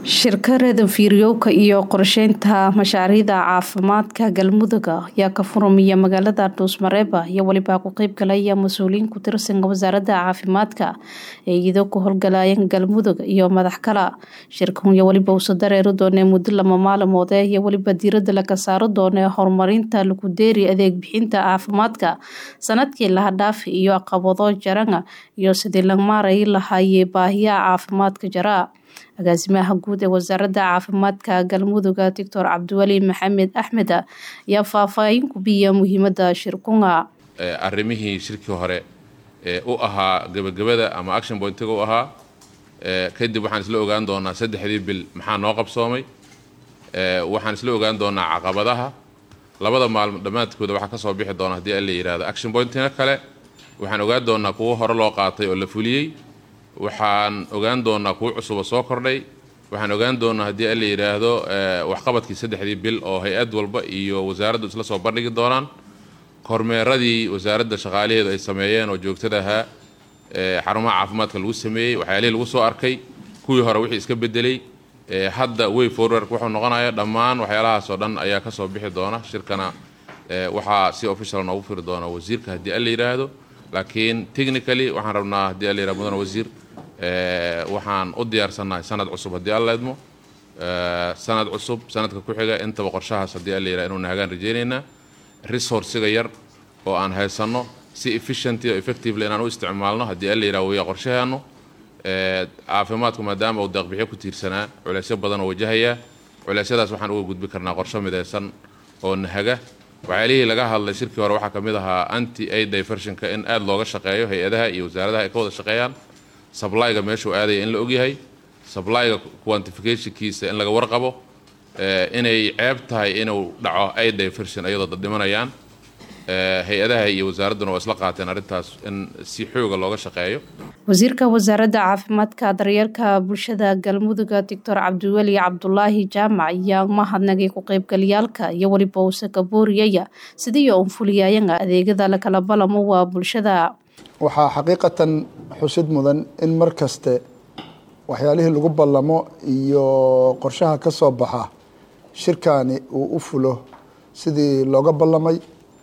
shirkadda fiiryowga iyo qorsheynta mashaariicda caafimaadka galmudug ayaa ka furmaya magaalada dhuusmareeba iyo weliba ku qeybgalaya mas-uuliyiin ku tirsan wasaaradda caafimaadka ee iyadoo ku howlgalayeen galmudug iyo madax kala shirkan iyo weliba uso dareeri doonee muddo lama maalmoode iyo weliba diirada laga saaro doonee horumarinta lagudeeri adeeg bixinta caafimaadka sanadkii laha dhaafi iyo aqabado jarana iyo sidii la maaray lahaayee baahiyaha caafimaadka jara agaasimaha guud ee wasaaradda caafimaadka galmudug doctor cabdiweli maxamed axmed ayaa faahfaahin ku biya muhiimada shirkunga arrimihii shirkii hore ee u ahaa gebagabada ama action pointiga u ahaa kadib waxaan isla ogaan doonaa saddexdii bil maxaa noo qabsoomay waxaan isla ogaan doonaa caqabadaha labada maalmo dhammaadkooda waxaa kasoo bixi doona haddii alla yihahdo action pointina kale waxaan ogaan doonaa kuwo hore loo qaatay oo la fuliyey waxaan ogaan doonaa kuwo cusuba soo kordhay waxaan ogaan doonaa haddii alla yidhaahdo waxqabadkii saddexdii bil oo hay-ad walba iyo wasaaraddu isla soo bandhigi doonaan kormeeradii wasaaradda shaqaalaheedu ay sameeyeen oo joogtada ahaa xarumaha caafimaadka lagu sameeyey waxyaalihii lagu soo arkay kuwii hore wixii iska bedelay hadda way forwerk wuxuu noqonaya dhammaan waxyaalahaas oo dhan ayaa kasoo bixi doona shirkana waxaa si official noogu firi doona wasiirka haddii alla yidhaahdo laakiin technically waxaan rabnaa haddii alla yihahdo mudane wasiir waxaan u diyaarsannahay sanad cusub haddii alla idmo sanad cusub sanadka ku xiga intaba qorshahaas haddii alla yihahdo inuu nahagaan rajaynaynaa resourciga yar oo aan haysanno si efficiently oo effectively inaan u isticmaalno haddii alla yihahdo waya qorshaheenu caafimaadku maadaama uu deeqbixyo ku tiirsanaa culeysyo badan oo wajahayaa culeysyadaas waxaan uga gudbi karnaa qorsho midaysan oo nahaga waxyaalihii laga hadlay shirkii hore waxaa ka mid ahaa anti a diversionka in aada looga shaqeeyo hay-adaha iyo wasaaradaha ay ka wada shaqeeyaan sablyga meeshuu aadaya in la ogyahay sablyga quantificationkiisa in laga warqabo inay ceeb tahay inuu dhaco a diversion iyadoo dad dhimanayaan hay-adaha iyo wasaaradduna waa isla qaateen arrintaas in si xooga looga shaqeeyo wasiirka wasaaradda caafimaadka daryeelka bulshada galmudug doctor cabdiweli cabdulaahi jaamac ayaa mahadnagay ku qeybgalayaalka iyo weliba uuse kabooriyaya sidii un fuliyayana adeegyada lakala balamo waa bulshada waxaa xaqiiqatan xusid mudan in mar kaste waxyaalihii lagu ballamo iyo qorshaha ka soo baxa shirkani uu u fulo sidii looga ballamay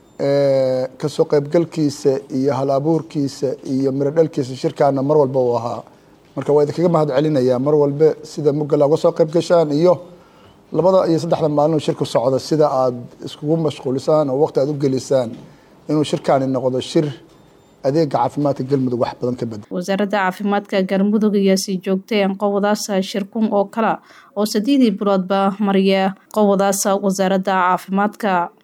kasoo qaybgalkiisa iyo hal abuurkiisa iyo mirodhalkiisa shirkaana mar walba uu ahaa marka waa idinkaga mahad celinayaa mar walbe sida mugala uga soo qayb gashaan iyo labada iyo saddexda maalin shirku socda sida aada iskugu mashquulisaan oo waqti aada u gelisaan inuu shirkaani noqdo shir adeega caafimaadka galmudug wax badan ka bedel wasaaradda caafimaadka galmudug ayaa sii joogteen qowadaasa shirkun oo kale oo sadeedii biloodba mariya qowadaasa wasaaradda caafimaadka